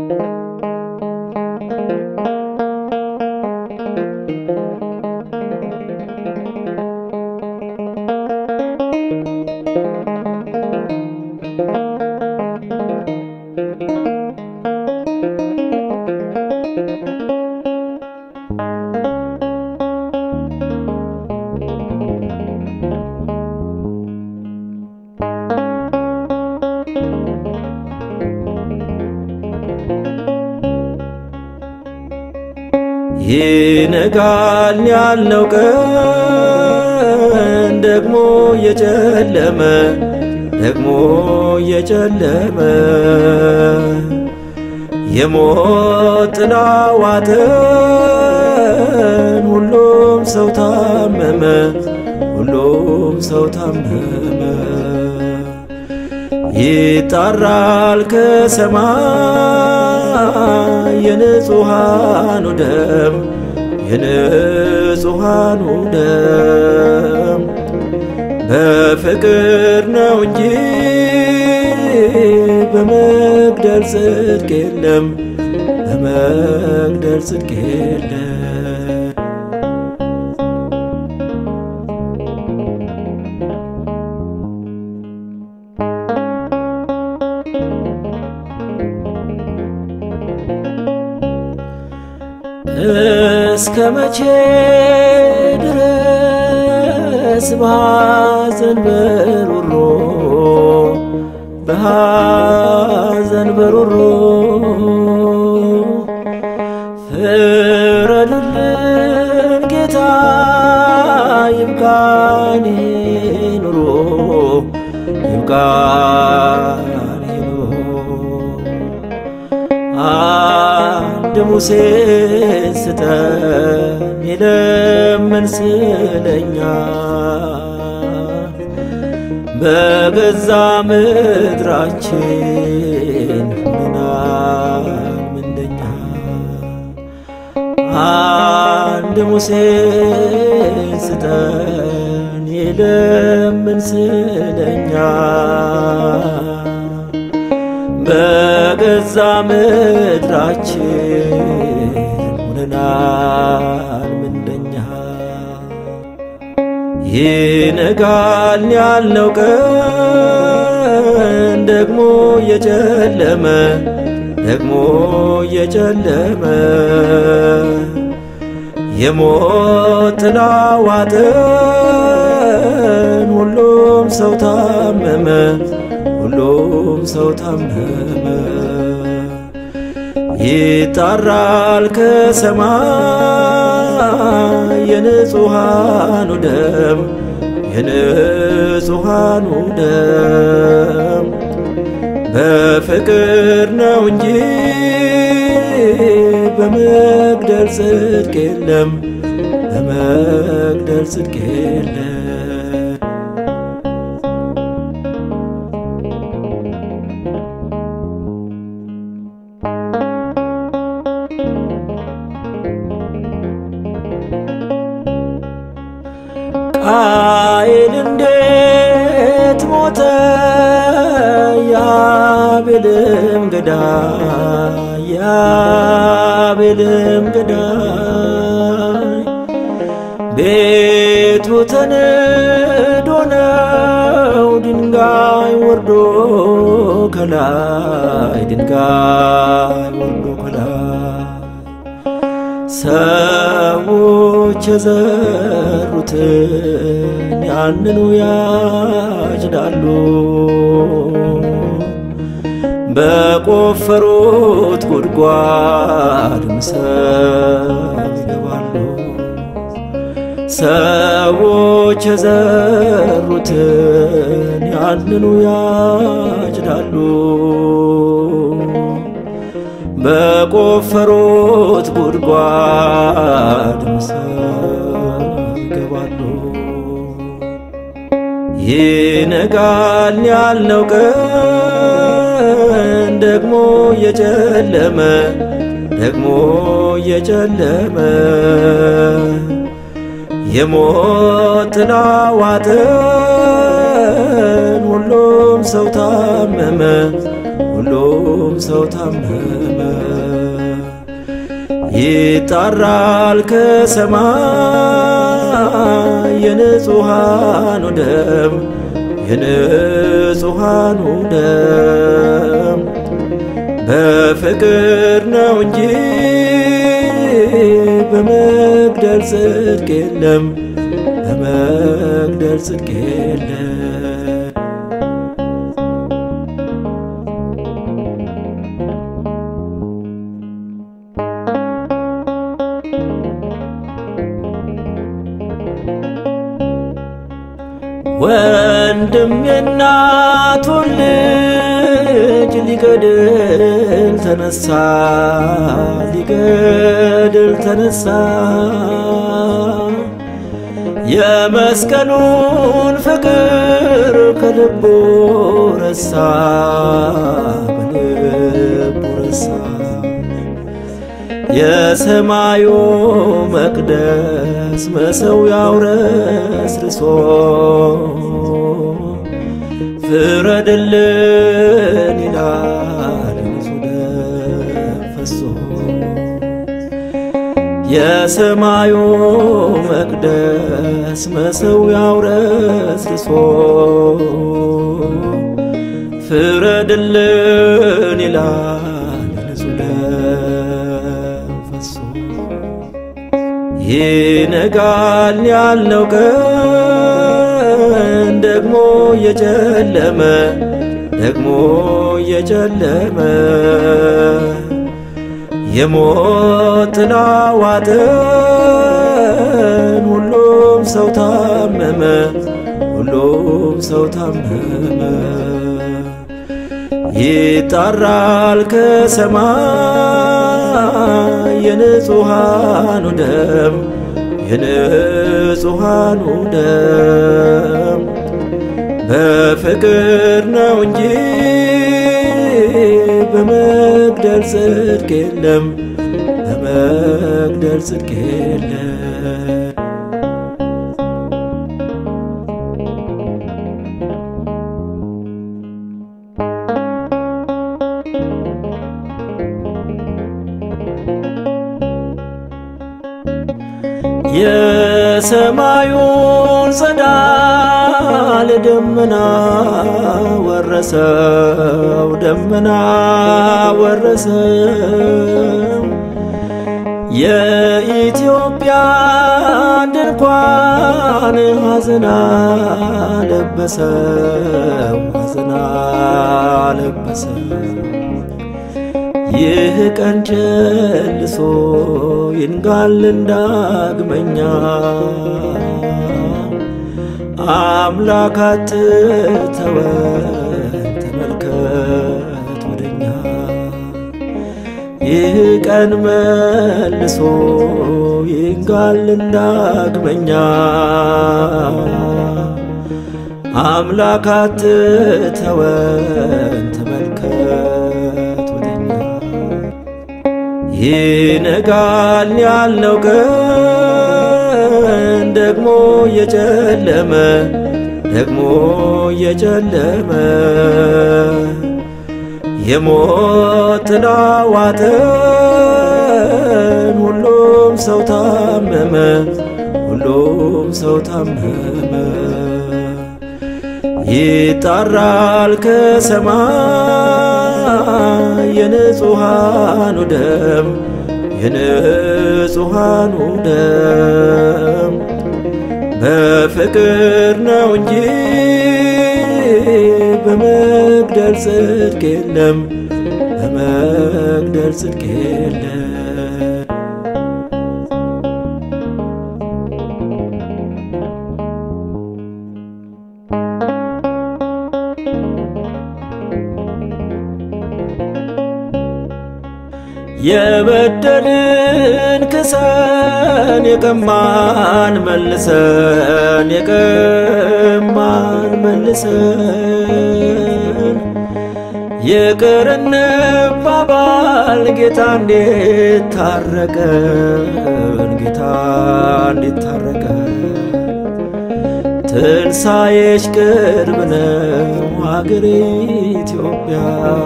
ይነጋል ያልነው ቀን ደግሞ የጨለመ ደግሞ የጨለመ የሞት ጥላ ዋጠን ሁሉም ሰው ታመመ ሁሉም ሰው ታመመ ይጣራል ከሰማይ የንጹሃኑ ደም የንጹሃኑ ደም በፍቅር ነው እንጂ በመግደል ጽድቅ የለም በመግደል ጽድቅ የለም እስከ መቼ ድረስ በሐዘን በሮሮ በሐዘን በሮሮ ፍረድልን ጌታ ይብቃን ኑሮ ይብቃን ኑሮ አንድ ሙሴ ስጠን ይለምን ስለኛ በገዛ ምድራችን ምናል ምንደኛ አንድ ሙሴ ስጠን ይለምን ስለኛ በገዛ ምድራችን ሆነናል ምንደኛ ይነጋል ያልነው ቀን ደግሞ የጨለመ ደግሞ የጨለመ የሞት ጥላ ዋጠን ሁሉም ሰው ታመመ ሁሉም ሰው ታመመ ይጣራል ከሰማይ የንጹሃኑ ደም የንጹሃኑ ደም በፍቅር ነው እንጂ በመግደል ጽድቅ የለም በመግደል ጽድቅ የለም ቃየል እንዴት ሞተ ያቤልም ገዳይ ያቤልም ገዳይ ቤቱ ተንዶ ነው ድንጋይ ወርዶ ከላይ ድንጋይ ወርዶ ከላይ ሰዎች የዘሩትን ያንኑ ያጭዳሉ፣ በቆፈሩት ጉድጓድ ምሰብ ይገባሉ። ሰዎች የዘሩትን ያንኑ ያጭዳሉ በቆፈሩት ጉድጓድ ምሰብ ይገባሉ። ይነጋል ያልነው ቀን ደግሞ የጨለመ ደግሞ የጨለመ የሞት ጥላ ዋጠን ሁሉም ሰው ታመመ ሁሉም ሁሉም ሰው ታመመ። ይጣራል ከሰማይ የንጹሐኑ ደም የንጹሐኑ ደም በፍቅር ነው እንጂ በመግደል ጽድቅ የለም፣ በመግደል ጽድቅ የለም። ወንድም የእናቱን ልጅ ሊገድል ተነሳ፣ ሊገድል ተነሳ። የመስቀሉን ፍቅር ከልቡ ረሳ፣ በልቡ ረሳ። የሰማዩ መቅደስ መሠዊያው ረስርሶ ፍረድልን ይላል ንጹሕ ደም ፈሶ የሰማዩ መቅደስ መሠዊያው ረስርሶ ፍረድልን ይላል ንጹሕ ደም ፈሶ ይነጋል ያልነው ቀን ደግሞ የጨለመ ደግሞ የጨለመ የሞት ጥላ ዋጠን። ሁሉም ሰው ታመመ፣ ሁሉም ሰው ታመመ። ይጣራል ከሰማይ የንጹሐኑ ደም የንጹሐኑ ደም በፍቅር ነው እንጂ በመግደል ጽድቅ የለም፣ በመግደል ጽድቅ የለም። የሰማዩን ጸዳል ደመና ወረሰው፣ ደመና ወረሰው። የኢትዮጵያን ድንኳን ሐዘና ለበሰው፣ ሐዘና ለበሰው። ይህ ቀን ጨልሶ ይንጋልን ዳግመኛ አምላካት ተወን ተመልከት ወደኛ ይህ ቀን መልሶ ይንጋልን ዳግመኛ አምላካት ተወን ተመልከት ወደኛ ይነጋል ያልነው ቀን ደግሞ የጨለመ ደግሞ የጨለመ የሞት ጥላ ዋጠን። ሁሉም ሰው ታመመ፣ ሁሉም ሰው ታመመ። ይጣራል ከሰማይ የንጹሐኑ ደም የንጹሐኑ ደም በፍቅር ነው እንጂ በመግደል ጽድቅ የለም፣ በመግደል ጽድቅ የለም። የበደልን ክሰን የቀማን መልሰን የቀማን መልሰን ይቅር እንባባል ጌታ እንዴት ታረቀን ጌታ እንዴት ታረቀን ትንሣኤሽ ቅርብ ነው አገሬ ኢትዮጵያ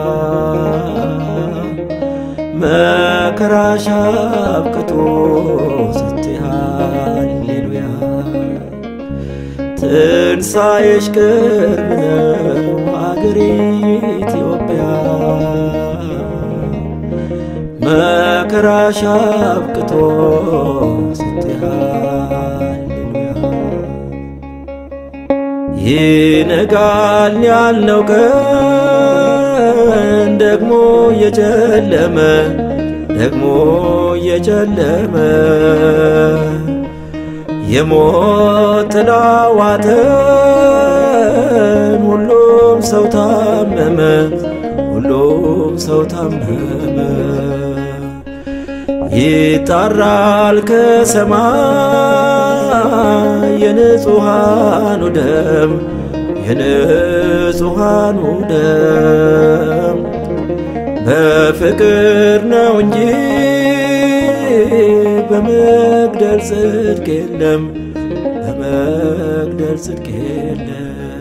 መከራሽ አብቅቶ ስትይ ሃሌሉያ ትንሣኤሽ ቅርብ ነው አገሬ ኢትዮጵያ መከራሽ አብቅቶ ስትይ ሃሌሉያ ይነጋል ያልነው ቀን ደግሞ እየጨለመ ደግሞ እየጨለመ የሞት ጥላ ዋጠን ሁሉም ሰው ታመመ ሁሉም ሰው ታመመ ይጣራል ከሰማይ የንጹሃኑ ደም የንጹሃኑ ደም በፍቅር ነው እንጂ በመግደል ጽድቅ የለም በመግደል ጽድቅ የለም